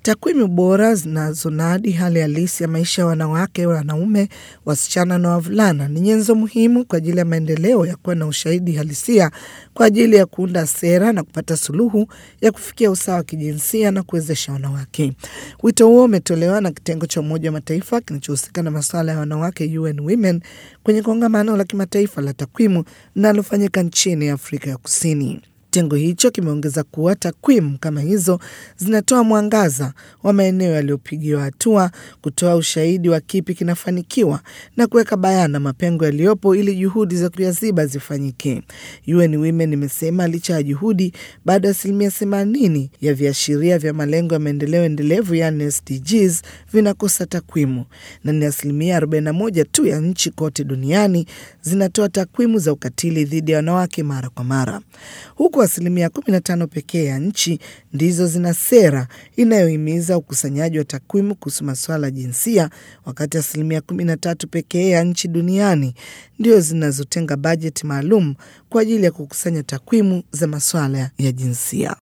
Takwimu bora zinazonadi hali halisi ya maisha ya wanawake, wanaume, wasichana na wavulana ni nyenzo muhimu kwa ajili ya maendeleo ya kuwa na ushahidi halisia kwa ajili ya kuunda sera na kupata suluhu ya kufikia usawa wa kijinsia na kuwezesha wanawake. Wito huo umetolewa na kitengo cha Umoja wa Mataifa kinachohusika na masuala ya wanawake UN Women kwenye kongamano la kimataifa la takwimu linalofanyika nchini Afrika ya Kusini. Kitengo hicho kimeongeza kuwa takwimu kama hizo zinatoa mwangaza wa maeneo yaliyopigiwa hatua, kutoa ushahidi wa kipi kinafanikiwa na kuweka bayana mapengo yaliyopo ili juhudi za kuyaziba zifanyike. UN Women imesema licha ya juhudi, bado asilimia themanini ya viashiria vya malengo ya maendeleo endelevu yani SDGs vinakosa takwimu na ni asilimia 41 tu ya nchi kote duniani zinatoa takwimu za ukatili dhidi ya wanawake mara kwa mara huku asilimia 15 pekee ya nchi ndizo zina sera inayohimiza ukusanyaji wa takwimu kuhusu masuala ya jinsia, wakati asilimia 13 pekee ya nchi duniani ndio zinazotenga bajeti maalum kwa ajili ya kukusanya takwimu za masuala ya jinsia.